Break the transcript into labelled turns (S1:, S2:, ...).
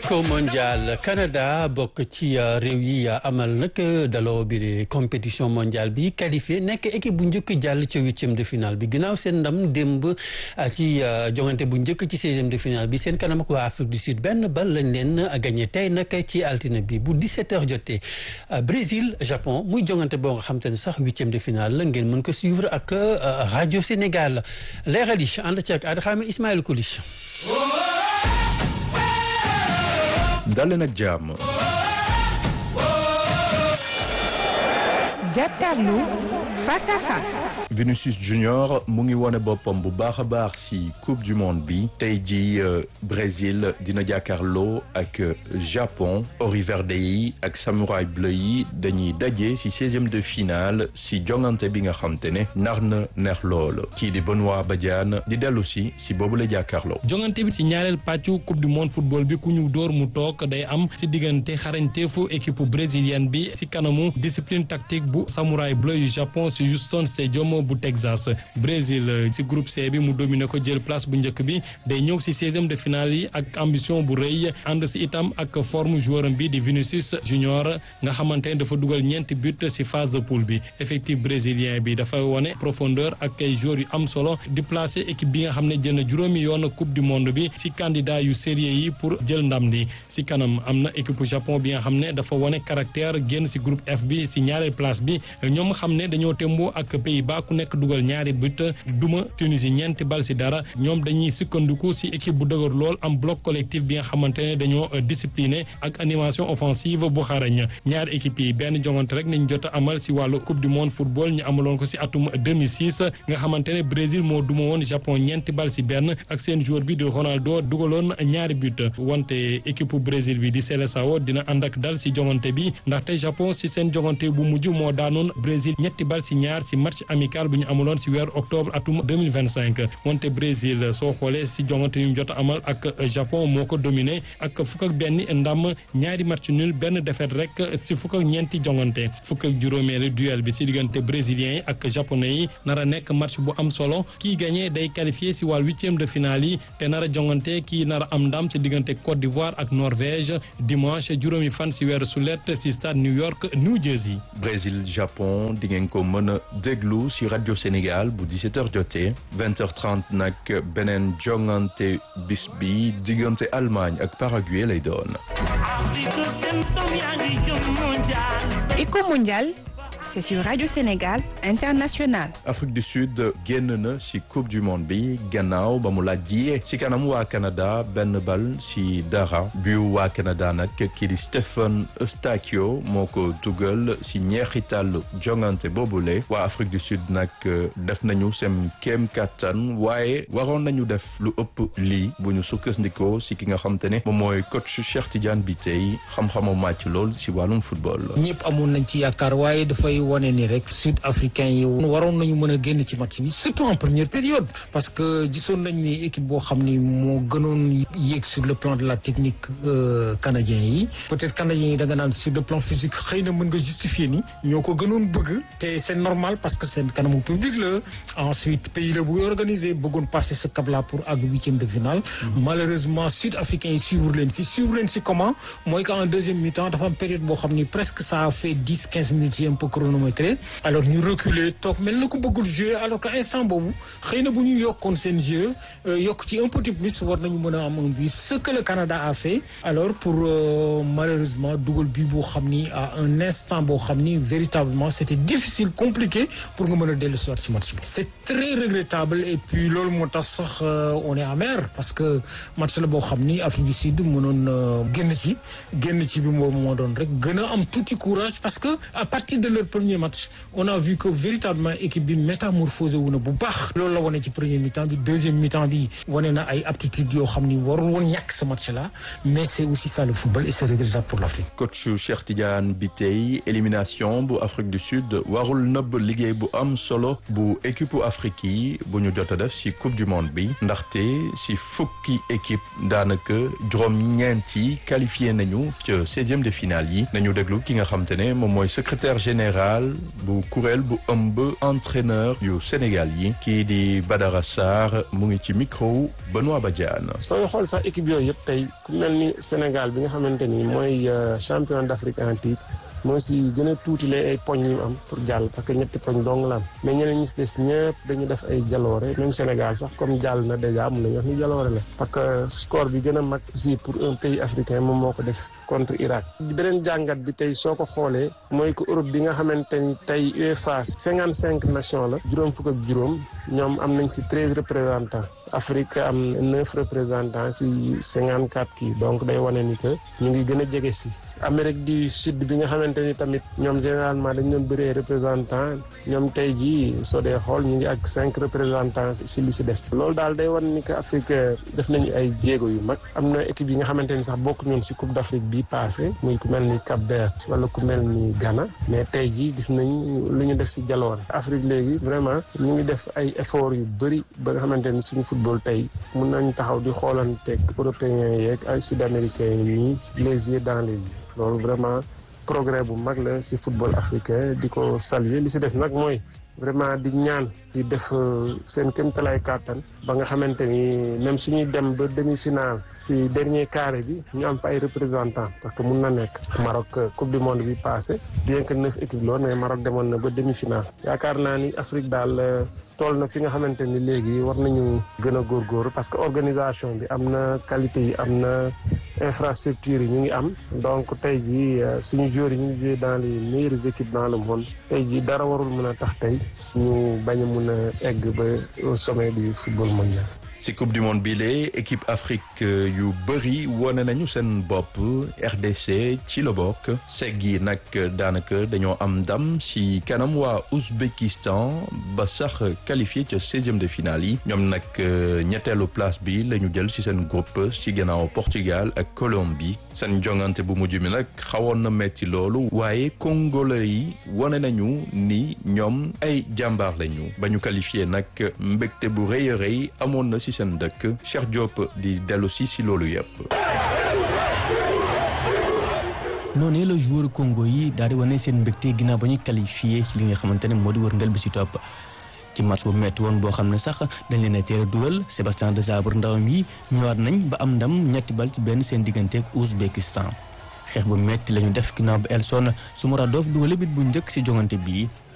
S1: éco mondial Canada bokk ci réew yi amal nag daloo bi compétition mondiale bi qualifié nekk équipe bu njëkk jàll ca huitième de finale bi ginnaaw seen ndam démb ci jongante bu njëkk ci seizième de finale bi seen kanam ak waa Afrique du Sud benn bal lañ leen gagné tey nag ci altine bi bu 17h jotee Brésil Japon muy jongante boo nga xam te ne sax huitième de finale la ngeen mën ko suivre ak rajo Sénégal leeral yi ànd ci ak Adxaame Ismaël Koulish.
S2: dale nag jàmm
S3: jàkkaarloo face à face.
S2: Vinicius Junior mu ngi wone boppam bu baax a baax ci coupe du monde bi tey jii Brésil dina jàkkaarloo ak Japon Ori Verde yi ak Samouraï bleu yi dañuy daje ci seizième de finale ci jongante bi nga xam te ne nar na neex lool kii di Benoît Badiane di dellu si ci boobu la jàkkaarloo.
S4: jongante bi ci ñaareel pàccu coupe du monde football bi ku ñu door mu toog day am ci diggante xarañteefu équipe brésilienne bi ci kanamu discipline tactique bu Samouraï bleu yu Japon ci Houston Stadium bu Texas Brésil ci groupe C bi mu dominé ko jël place bu njëkk bi day ñëw ci seizième de finale yi ak ambition bu rëy ànd ci itam ak forme joueur bi di Vinicius Junior nga xamante ne dafa dugal ñeenti but ci phase de poule bi effectif brésilien bi dafa wone profondeur ak ay joueurs yu am solo di placer équipe bi nga xam ne jël na juróomi yoon coupe du monde bi ci candidat yu sérieux yi pour jël ndam li ci kanam am na équipe Japon bi nga xam ne dafa wone caractère génn ci groupe F bi ci ñaareel place bi ñoom xam ne dañoo témboo ak Pays-Bas ku nekk dugal ñaari but duma Tunisie ñeenti bal ci dara ñoom dañuy sukkandiku ci équipe bu dëgër lool am bloc collectif bi nga xamante ne dañoo discipliné ak animation offensive bu xarañ ñaari équipe yi benn jongante rek nañ jot a amal ci wàllu coupe du monde football ñu amaloon ko ci atum 2006 nga xamante ne Brésil moo duma woon Japon ñeenti bal ci benn ak seen joueur bi di Ronaldo dugaloon ñaari but wante équipe Brésil bi di Seleção dina ànd ak dal ci jongante bi ndaxte Japon ci seen jongante bu mujj moo daanoon Brésil ñetti bal ci ñaar ci match amical bu ñu amuloon ci weeru octobre atum 2025 wante Brésil soo xoolee ci jongante yu mu jot amal ak Japon moo ko dominé ak fukk ak benn ndam ñaari match nul benn défaite rek ci fukk ak ñeenti jongante fukk ak juróomeelu duel bi ci diggante brésiliens yi ak japonais yi nar a nekk match bu am solo kii gagné day qualifié ci wàll huitième de finale yi te nar a jongante kii nar a am ndam ci diggante Côte d'Ivoire ak Norvège dimanche juróomi fan ci weeru sulet ci stade New York New Jersey.
S2: Brésil Japon di ngeen ko mën a déglu ci rajo Sénégal bu 17h jotee 20h30 nag beneen jongante bis bi diggante Allemagne ak Paraguay lay doon.
S3: Éco mondial, c'est sur Radio Sénégal International.
S2: Afrique du Sud génn na ci coupe du monde bi gannaaw ba mu laajee ci kanam waa Canada benn bal ci dara bu waa Canada nag kii di Stephen Eustáquio moo ko dugal ci ñeexital jongante boobule waa Afrique du Sud nag def nañu seen kéem kattan waaye waroon nañu def lu ëpp lii bu ñu sukkandikoo ci ki nga xam te ne moom mooy coach Cheikh Tidiane Bitèye xam-xamu màcc lool ci wàllum football.
S5: ñëpp amoon nañ ci yaakaar waaye dafay wane ni rek sud africain yi waroon nañu mën a génn ci match bi surtout en première période parce que gisoon nañ ni équipe boo xam ni moo gënoon yéeg sur le plan de la technique canadien yi peut-être canadien yi da nga naan sur le plan physique xëy na mën nga justifier ni ñoo ko gënoon bëgg te c'est normal parce que seen kanamu public la ensuite pays la bu organisé bëggoon passer ce cap là pour àgg huitième de finale malheureusement sud africain yi suivre leen si suivre leen si comment mooy que en deuxième mi-temps dafa am période boo xam ni presque ça a fait dix quinze minutes yi un peu chronométré alors ñu reculer toog mel na ko bëggul jouer alors que instant boobu xëy na bu ñu yokkoon seen jeu yokk ci un petit plus war nañu mën a am un but ce que le Canada a fait alors pour malheureusement dugal bi boo xam ni à un instant boo xam ni véritablement c'était difficile compliqué pour nga mën a dellu soit si match bi c'est très regrettable et puis loolu moo tax sax on est amer parce que match la boo xam ni Afrique du Sud mënoon génn ci génn ci bi moom moo doon rek gën a am tuuti courage parce que à partir de leur premier match on a vu que véritablement équipe bi métamorphosé wu na bu baax loolu la wane ci premier mi-temps bi deuxième mi-temps bi wane na ay aptitudes yoo xam ni warul woon ñàkk ce match là mais c'est aussi ça le football et c'est regrettable pour l'Afrique.
S2: coach Cheikh Tidiane Bitèye élimination bu Afrique du Sud warul nëbb liggéey bu am solo bu équipe Afrique yi bu ñu jot a def ci coupe du monde bi ndaxte ci fukki équipe daanaka juróom-ñeent yi qualifié nañu ca seizième de finale yi nañu déglu ki nga xam te ne moom mooy secrétaire général général bu kuréel bu ëmb entraîneur yu Sénégal yi kii di Badara Sarr mu ngi ci micro Benoît Badiane.
S6: sooy xool sax équipe yooyu yëpp tey ku mel ni Sénégal bi nga xamante ni mooy champion d'Afrique en titre moo si gën a tuutile ay poñ yu am pour jàll parce que ñetti poñ dong la am mais ñeneen ñi si des ñëpp dañu def ay jaloore même Sénégal sax comme jàll na déjà mun nañu wax ni jaloore la parce que score bi gën a mag aussi pour un pays africain moom moo ko def contre Irak beneen jàngat bi tey soo ko xoolee mooy que Europe bi nga xamante ni tey UEFA cinquante cinq nations la juróom fukk ak juróom ñoom am nañ si treize représentants Afrique am neuf représentants si cinquante quatre kii donc day wane ni que ñu ngi gën a jege si Amérique du Sud bi nga xamante ni tamit ñoom généralement dañ doon bëree représentant ñoom tey jii soo dee xool ñu ngi ak cinq représentants si li si des loolu daal day wan ni que Afrique def nañu ay jéego yu mag am na équipe yi nga xamante ni sax bokk ñoon si Coupe d'Afrique bi passé muy ku mel ni Cap Vert wala ku mel ni Ghana mais tey jii gis nañ lu ñu def si jaloore Afrique léegi vraiment ñu ngi def ay efforts yu bëri ba nga xamante ni suñu football tey mun nañ taxaw di xoolanteeg européens yeeg ay sud-américains yi nii les yeux dans les yeux loolu vraiment progrès bu mag la ci football africain di ko saluer li ci des nag mooy vraiment di ñaan di def seen kéemtalaay kàttan ba nga xamante ni même suñuy dem ba demi-finale ci dernier carré bi ñu am fa ay représentants parce que mun na nekk Maroc coupe du monde bi passé bien que neuf équipes loon mais Maroc demoon na ba demi-finale yaakaar naa ni Afrique daal tool na fi nga xamante ni léegi war nañu gën a góorgóorlu parce que organisation bi am na qualité yi am na infrastructure yi ñu ngi am donc tey jii suñu joueurs yi ñu ngi joué dans les meilleures équipes dans le monde tey jii dara warul mën a tax tey ñu bañ a mun a egg ba au sommet du football mondial.
S2: ci coupe du monde bi lee équipe Afrique yu bëri wone nañu seen bopp RDC ci la bokk segg yi nag daanaka dañoo am ndam ci kanam waa Ouzbékistan ba sax qualifié ca seizième de finale yi ñoom nag ñetteelu place bi la ñu jël ci seen groupe ci gannaaw Portugal ak Colombie seen jongante bu mujj mi nag xawoon na metti loolu waaye congolais yi wone nañu ni ñoom ay jàmbaar lañu ba ñu qualifié nag mbégte bu rëy a rëy amoon na ci seen dëkk Cheikh Diop di dellu si si loolu yëpp.
S7: noonee la joueur Congo yi daal di wane seen mbégte ginnaaw ba ñu qualifié ci li nga xamante ne moo di wërngël bi si topp ci match bu metti woon boo xam ne sax dañ leen a teel a dugal Sébastien Desabre ndawam yi ñëwaat nañ ba am ndam ñetti bal ci benn seen digganteeg Ouzbékistan xeex bu metti la ñu def ginnaaw ba Elson Soumaradov dugale bit bu njëkk si jongante bii